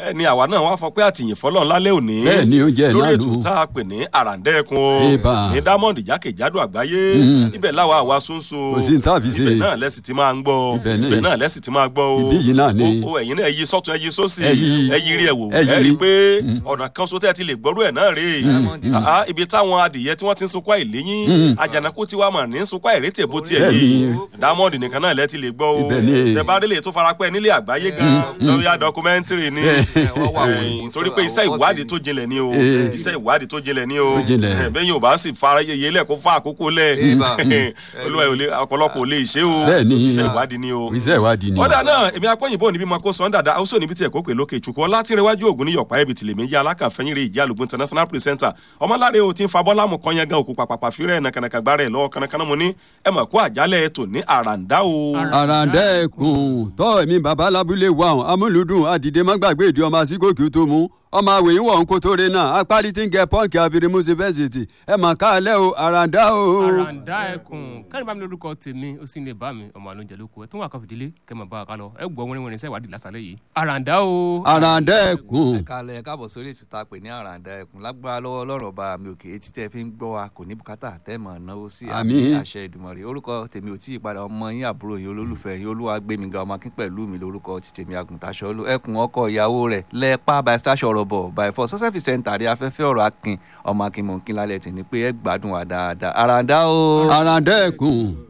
ẹ ní àwa náà wá fọ pé àtìyìn fọlọ́n lálẹ́ òní Bẹ́ẹ̀ ni, oúnjẹ náà lórí nù. ètò tá a pè ní àràǹdẹ́kun o Ìbà. ní diamond jákèjádò àgbáyé ibẹ̀ láwa àwa sunsun Kò sí ní tá a fi ṣe. ibẹ̀ náà lẹ́sìn tí máa ń gbọ́ Ibẹ̀ ni. ibẹ̀ náà lẹ́sìn tí máa gbọ́ o Ibí yìí náà ni. o o ẹ̀yin náà ẹyí sọ́tún ẹyí sósì Ẹ yí. ẹyí rí ẹ wò Ẹ ẹ yí. rí i pé ọ̀nà kan so tẹ́ ẹ ti lè gbọ́rú ẹ̀ náà rèé Ah, ibi táwọn adìyẹ tí wọ́n ti ń sunkún àìléyìn àjànàkú tí wàá mà ní sunkún àìrétè bó tiẹ̀ Bẹ́ẹ̀ yìí ni. diamond nìkan náà lẹ́ ti lè gbọ́ o Ibẹ̀ ni. tẹ̀bádélé tó farapẹ́ nílé àgbáyé gan lórí dọkumẹ́ntìrì ni Eh, torí pé iṣẹ́ ìwádìí tó jinlẹ̀ ni o Eh. iṣẹ́ ìwádìí tó jinlẹ̀ ni o Tó jinlẹ̀. Eh, bẹ́ẹ̀ yóò bá sì fara yeye lẹ̀ kó fa àkókò lẹ̀ Ibà. olúwa ò lè ọ̀pọ̀lọpọ̀ ò lè ṣe o Bẹ́ẹ̀ ni. iṣẹ́ ìwádìí ni o iṣẹ́ ìwádìí ni. ọ̀dà náà èmi akọ́yìnbó níbi máa kó sọ́n dàda ó sọ níbi tí ẹ̀kọ́ pè lókè ìtukọ̀ látìrẹwájú ògùn ní yọ̀pá ẹ̀bì tìlẹ̀mí yá alákàfẹ́yìn rẹ̀ ìjà àlùgbò international presenter ọmọláre o ti ń fa bọ́lá mu kan yẹn gan òkú pàpàpà fírẹ̀ nàkànàkà gbára ẹ̀ lọ́wọ́ kànàkànà mu ní ẹ mọ̀ kó àjálẹ̀ ètò ní àràǹdá o. àràǹdẹ́kùn tọ́ ẹ̀mí bàbá lábúlé wa hàn amúlùdùn àdìdé má gbàgbé ìdí ọmọ àsìkòkì tó mú ọmọ àwòyìn wọ̀ ń kó tó re náà apárí tí ń gẹ pọ́ǹkì àfirimu yunifásitì ẹ mà káàlẹ́ o àràǹdá o. àràǹdá ẹkùn kẹ́rin bá mi lórúkọ tèmi ó sì ń lè bá mi ọmọ àlóúnjẹ ló kù ẹ tún wà kan fìdílé kẹ́ mọ̀ bá a ká lọ ẹ gbọ́ wẹ́rẹ́ wẹ́rẹ́ sẹ́wádìí lásàlẹ̀ yìí àràǹdá o. àràǹdẹ́kùn ẹ kálẹ̀ ẹ káàbọ̀ sórí ètò tá a pè ní àràǹdà ẹkùn lágbára lọ́wọ́ ọlọ́run ọba mi òkè etí tẹ́ fi ń gbọ́ wa kò ní bùkátà tẹ́ mọ̀ náwó sí Àmín. àṣẹ ìdùmọ̀rẹ́ orúkọ tèmi ò tí ì padà ọmọ yín àbúrò yín olólùfẹ́ yín olúwa gbé mi ga ọmọ akín pẹ̀lú mi lórúkọ ti tèmi àgùntàṣọ ẹkùn ọkọ ìyàwó rẹ̀ lẹ́ẹ̀pá by stasha ọ̀rọ̀ bọ̀ by four success center àrí afẹ́fẹ́ ọ̀rọ̀ akin ọmọ akin mọ̀ọ́kín lálẹ́ tì ní pé ẹ gbádùn wa dáadáa àràǹdá o. àràǹdẹ́kùn